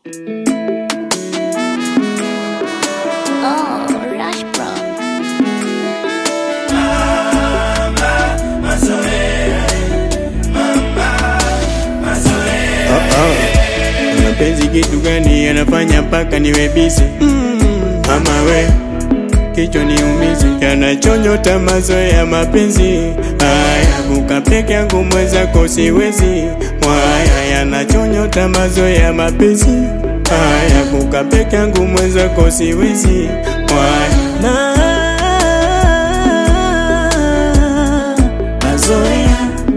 Oh, Rush Bro. Mapenzi kitu gani yanafanya mpaka niwe busy? Mama we kichwa niumizi, yanachonyota mazoea mapenzi haya, kuka peke yangu mwenzako siwezi. Mwaya yanachonyota mazoea mapenzi haya, kuka peke yangu mwenzako siwezi. Mwaya mazoea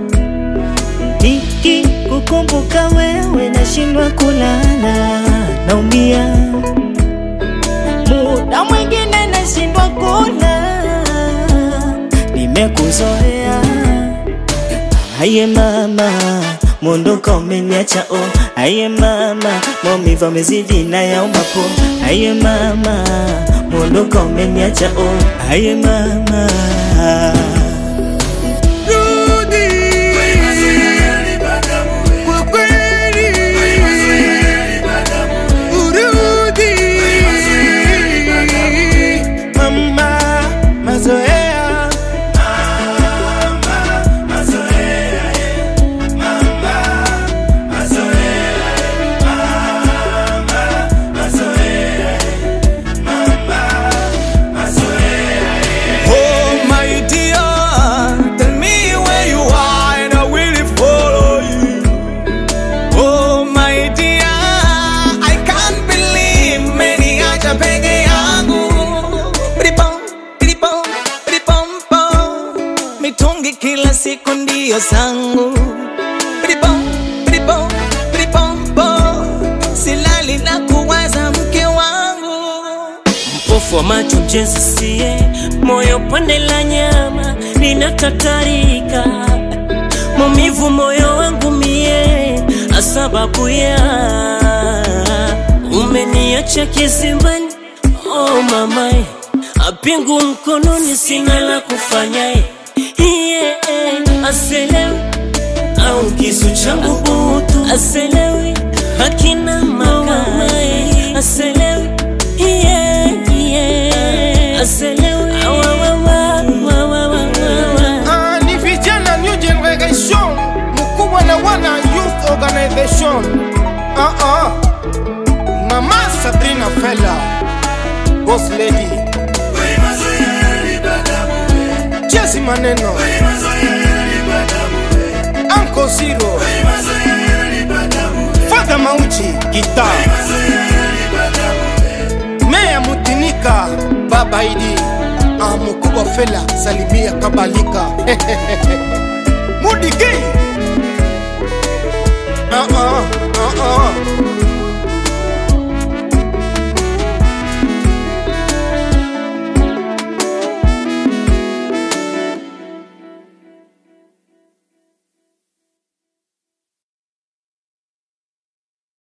Niki kukumbuka wewe nashindwa kulala, naumia muda mwingine nashindwa kula, nimekuzoea. Aye mama, mondoka umeniacha oh. Aye mama, maumivu yamezidi na yaumapo. Aye mama, mondoka umeniacha oh. Aye mama Mama, mazoea Oh my dear, tell me where you are and I will follow you. Oh my dear, I can't believe umeniacha peke yangu. Piripom, piripom, piripom, pom. Mitungi kila siku ndio zangu. Piripom, piripom, piripom, pom. Silali na kuwaza mke wangu. mpofu wa macho mjenzi sie moyo pande la nyama linatatarika maumivu moyo wangu mie asababu ya umeniacha kizimbani oh mamae apingu mkononi sina la kufanya yeah, aselewi au kisu changu butu aselewi hakina makao aselewi yeah, yeah. aselewi Awa, wa, wa, wa, wa, wa, wa, wa. Ah, ni vijana new generation mkubwa na wana youth organization ah, ah. mama sabrina fela boss lady jesi maneno anko zero fadha mauchi gita meya mutinika baba idi ah, mkubwa fela salimia kabalika mudigi uh -uh, uh -uh.